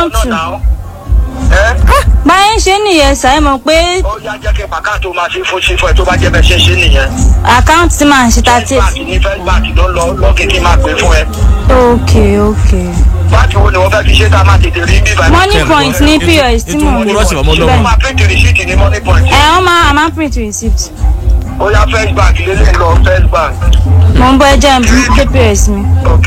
account náà to náà. ẹ báyẹn ṣe nìyẹn sà ẹ mọ̀ pé ó yá jẹ́ kí pàkà tó máa ṣe fún ṣe fún ẹ tó bá jẹ́ bẹ́ẹ̀ ṣe ṣe nìyẹn. account tí màá ṣe first thirty bank ní first bank ló ń lọ lọ́ọ̀kì kí n máa pè fún ẹ. ok ok báńkì wo ni wọ́n fẹ́ fi ṣe tá a máa tètè rí bíbá. money point ní pos tí mò ń ètò lò rọ́ọ̀sì ọmọ ṣé wọ́n ọlọ́mọ máa print receipt ní money point. ẹ wọ́n máa àmà print receipt ó yá first bank lélẹ̀ lọ first bank. mo ń bọ́ ẹ jẹ́ n gbé pos mi ok.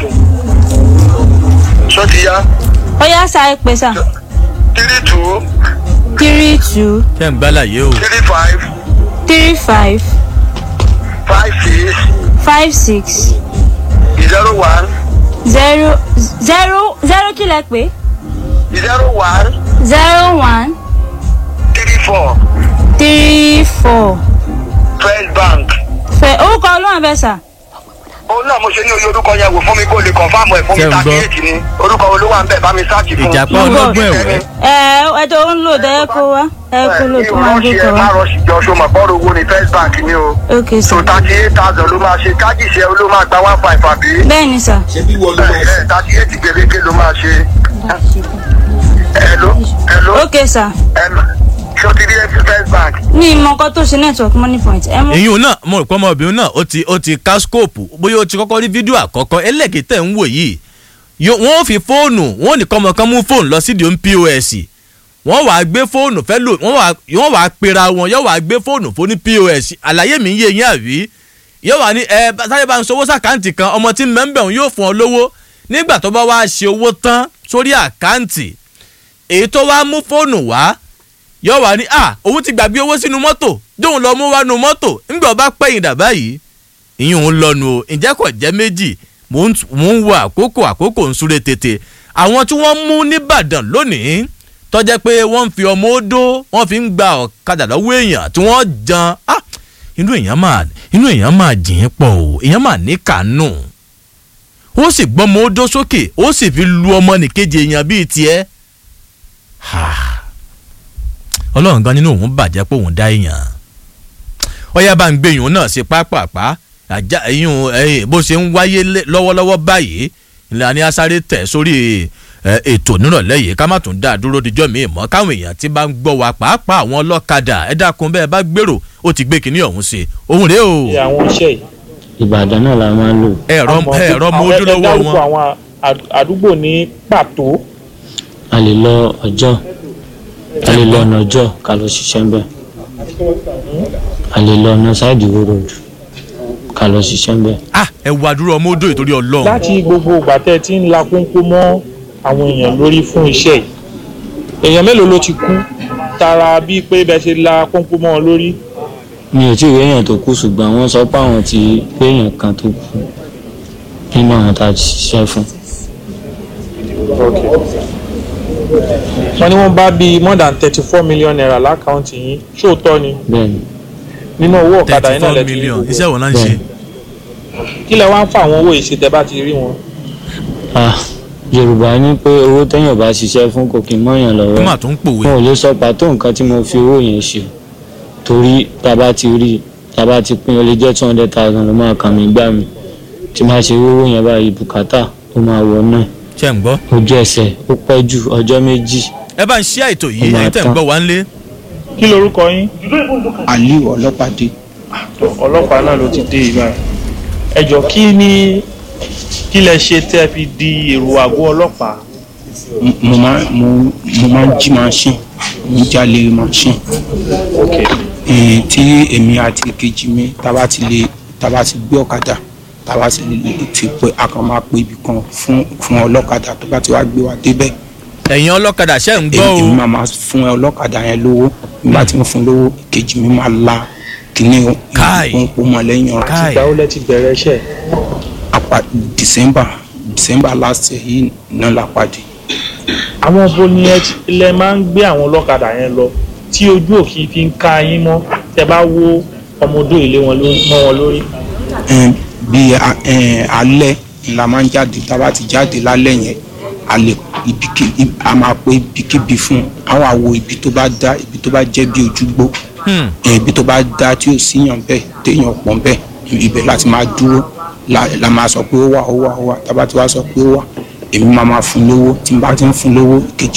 ṣó ti yá ó yá sà ẹ pè sà three two three two ṣé ń gbálàyé o three five three five five six five six zero one zero zero zero kí lẹ pé zero one zero one three four three four first bank. fẹ orúkọ olóhùn fẹ sà òun náà mo ṣe ní oye orúkọ yẹn wò fún mi kó lè confam ẹ̀ fún mi Ṣé ń gbọ́? thirty eight ni orúkọ olówó à ń bẹ̀ bá mi sáàtì fún. ìjàpá ọlọ́gbọ́n ẹ̀wẹ́ ẹ ẹ tó ń lò dẹ ẹ kó wá ẹ kó lò tó máa gbé kọ ẹ wá má rọṣì jọ ṣo mọ̀ bọ́ọ̀rù owó ni first bank ni o. ok sà so thirty eight thousand ló máa ṣe kájíṣẹ́ ló máa gba one five àbí. bẹ́ẹ̀ ni sà thirty eight gbèrègbè ló máa ṣe. hello hello ok sà hello ṣé o ti rí first bank. ní ìmọ̀ nǹkan tó ṣe network money point ẹ mú èyí náà mo rò pé ọmọbìnrin náà ó ti ó ti ká skóòpù bóyá ó ti kọ́kọ́ rí fídíò àkọ́kọ́ ẹlẹ́kìtẹ̀ ń wò yìí Yo- wọ́n ó fi fóònù wọ́n ò ní kọ́mọ kan mú fóònù lọ sídìí ohun pos wọ́n wàá gbé fóònù fẹ́ lò wọ́n wàá wọ́n wàá pera wọn yóò wàá gbé fóònù fún ní pos àlàyé mi ń yé yín àbí yóò wà ní ẹ bá- sáré bá ń sọwọ́ sàkáǹtì kan ọmọ tí mẹ́ńbẹ̀ òun yóò fún ọ lówó nígbà tó bá wá ṣe owó tán sórí àkáǹtì èyí tó wá mú fóònù wá yóò wá ní à òun ti gbàgbé owó sínú mọ́tò jóun lọ mú wá nu mọ́tò ńgbà ọba pẹ̀yìn dà báyìí ìyẹn òun lọ́nu o ǹjẹ́ kò jẹ́ méjì mò ń mò ń wo àkókò àkókò ń súré tètè àwọn tí wọ́n mú nìbàdàn lónìí tọ́jẹ́ pé wọ́n ń fi ọmọ odó wọ́n fi ń gba ọ̀kadà lọ́wọ́ èèyàn tí wọ́n jan ah inú èèyàn máa inú èèyàn máa jìn pọ̀ o èèyàn máa ní kànú ó sì gbọ́mọ odó sókè ó sì fi lu ọmọ nìkejì èèyàn bíi tiẹ̀ ha ọlọ́run gan nínú òun bàjẹ́ pé òun dá èèyàn ọyá bá ń gbé ìyún náà sí pápápá àjà ìyún ẹ̀yìn bó ṣe ń wáyé lé- lọ́wọ́lọ́wọ́ báyìí ìlànà ni asáré tẹ̀ sórí ẹ, ètò nírọ̀lẹ́ yìí ká má tún dá a dúró dijọ́ mi mọ́ káwọn èèyàn tí bá ń gbọ́ wa pàápàá àwọn ọlọ́kadà ẹ dákun bẹ́ẹ̀ bá gbèrò ó ti gbé kinní ọ̀hún sí òun rèé o ṣe àwọn iṣẹ́ yìí. ìbàdàn náà la máa ń lò ẹ̀rọ Àmọ́ ẹ̀rọ mọ àwọn- ẹ ojúlówó dárúkọ wọn àwọn àd- àdúgbò ní pàtó a lè lọ ọjọ́ a lè lọ ọ̀nà ọjọ́ ká lọ ṣiṣẹ́ ń bẹ̀ a lè lọ ọ̀nà sáìdì wo road ká lọ ṣiṣẹ́ ń bẹ̀ ah ẹ wá dúró ọmọ odò ìtorí ọlọ́run láti gbogbo ìgbà tẹ́ ẹ ti ń la kónkó mọ́ àwọn èèyàn lórí fún iṣẹ́ yìí èèyàn mélòó ló ti kú tara bíi pé bẹ́ẹ̀ ṣe la kónkó mọ́ ọ lórí mi ò tí ì rí èèyàn tó kú ṣùgbọ́n wọ́n sọ pé àwọn ti rí èèyàn kan tó kú nínú àwọn tá a ti ṣiṣẹ́ fún wọ́n ní wọ́n bá bíi more than thirty four million naira lákàntì yín ṣóòótọ́ ni bẹ́ẹ̀ ni nínú owó ọ̀kadà thirty yín náà four lẹ ti rí million gbogbo iṣẹ́ wọn náà ń ṣe kí lẹ wá ń fa àwọn owó yìí ṣe tẹ́ bá ti rí wọn. ah yorùbá ní pé owó téèyàn bá ṣiṣẹ́ fún kò kí n mọ́yàn ó lọ́wọ́ mà tún ń pòwe wọn ò lè sọ pàtó nǹkan tí mo fi owó yẹn ṣe torí tá a bá ti rí tá a bá ti pín ó lè jẹ́ two hundred thousand ló máa kàn mí gbà mí tí máa ṣe owó yẹn báyìí bùkátà ó máa wọ náà ṣe ń gbọ́ ojú ẹsẹ̀ ó pẹ́ jù ọjọ́ méjì ẹ bá ń ṣí àìtò yìí Ó máa ẹ̀yin tẹ̀ ń tán. gbọ́ wá ń lé kí lorúkọ yín aliu ọlọ́pàdé ọlọ́pàá náà ló ti dé ibà ẹ jọ kí ni kí lẹ ṣe tẹ́ fi di èrò àgọ́ ọlọ́pàá M- mo máa mo mo máa ń jí machine mo ń jalè machine Eh, tí èmi àti kejì mi tába ti lè tába ti gbé ọ̀kadà tába ti lè ti pé a kàn máa pé ibì kan fún fún ọlọ́kadà tó bá ti wá gbé wa débẹ̀ ẹ̀yin ọlọ́kadà ṣe ń gbọ́ èmi o máa máa fún ọlọ́kadà yẹn lówó nígbà tí mo fún lówó kejì mi máa la kíní Káì. ìpọ́npọ́ mọ́ lẹ́yìn ọ̀rọ̀ Káì. ìgbà wo lẹ ti bẹ̀rẹ̀ iṣẹ́ apá december december last year yìí náà la pàdé àwọn bo ni ẹ ti- lẹ máa ń gbé àwọn ọlọ́kadà yẹn lọ tí ojú òkì fi ń ka yín mọ́ tẹ́ bá wo ọmọdé ilé wọn lórí mọ́ wọn lórí Ẹn, bí a- ẹn, alẹ́ la máa ń jáde tá a bá ti jáde lálẹ́ yẹn a lè ibikíbi a máa pé ibikíbi fún àwọn àwo ibi tó bá dá ibi tó bá jẹ́ bí ojúgbó Hmm. ẹn, ibi tó bá dá tí ò síyàn bẹ́ẹ̀ téèyàn pọ̀ bẹ́ẹ̀ ibẹ̀ láti máa dúró la la máa sọ pé ó wà ó wà ó wà tá a bá ti wá sọ pé ó wà èmi máa máa fún lówó tí n bá ti ń fún lówó kejì